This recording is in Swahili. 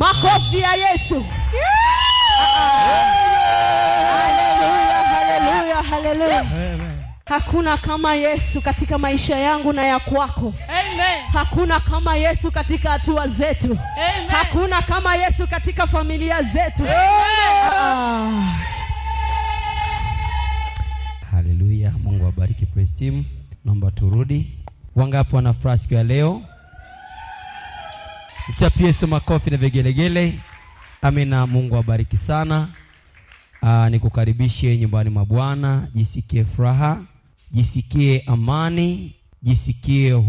makofi ya yesu haleluya haleluya haleluya hakuna kama yesu katika maisha yangu na ya kwako Amen. hakuna kama yesu katika hatua zetu Amen. hakuna kama yesu katika familia zetu Ah. haleluya mungu awabariki praise team naomba turudi wangapi wanafuraha siku ya leo mchapie Yesu makofi na vigelegele amina mungu awabariki sana Aa, nikukaribishe nyumbani mwa bwana jisikie furaha jisikie amani jisikie